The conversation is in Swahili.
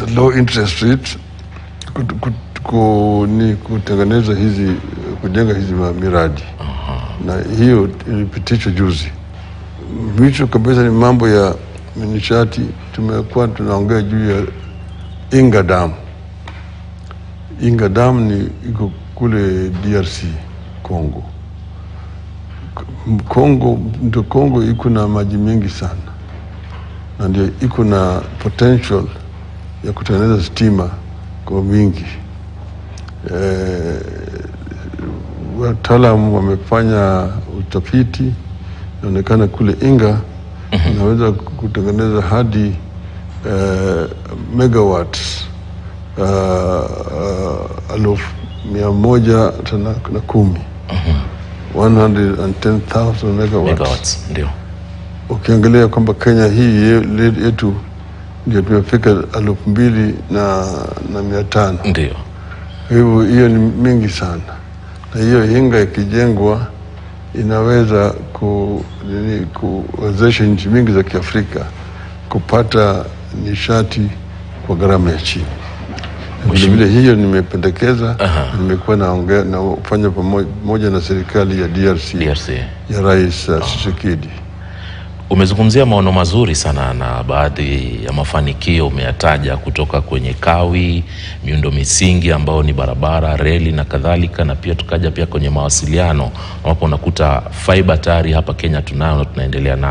low interest rate kut- kut- ku, ni kutengeneza hizi kujenga hizi ma- miradi na hiyo ilipitishwa juzi. Mwisho kabisa ni mambo ya nishati. Tumekuwa tunaongea juu ya Inga Dam. Inga Dam ni iko kule DRC Congo. Kongo ndio Kongo iko na maji mengi sana, na ndio iko na potential ya kutengeneza stima kwa wingi. Eh, wataalamu wamefanya utafiti, inaonekana kule Inga inaweza kutengeneza hadi eh, megawatts uh, uh, elfu mia moja tena na kumi 110,000 megawatts. megawatts ndio Ukiangalia kwamba Kenya hii ye- yetu ndio tumefika elfu mbili na, na mia tano ndio hivyo hiyo ni mingi sana, na hiyo hinga ikijengwa inaweza ku, nini, kuwezesha nchi mingi za Kiafrika kupata nishati kwa gharama ya chini. Na Vilevile hiyo nimependekeza, nimekuwa naongea nafanya pamoja na serikali ya DRC, DRC ya Rais uh, Tshisekedi. Umezungumzia maono mazuri sana na baadhi ya mafanikio umeyataja kutoka kwenye kawi, miundo misingi ambao ni barabara, reli na kadhalika, na pia tukaja pia kwenye mawasiliano ambapo unakuta fiber tayari hapa Kenya tunayo na tunaendelea nayo.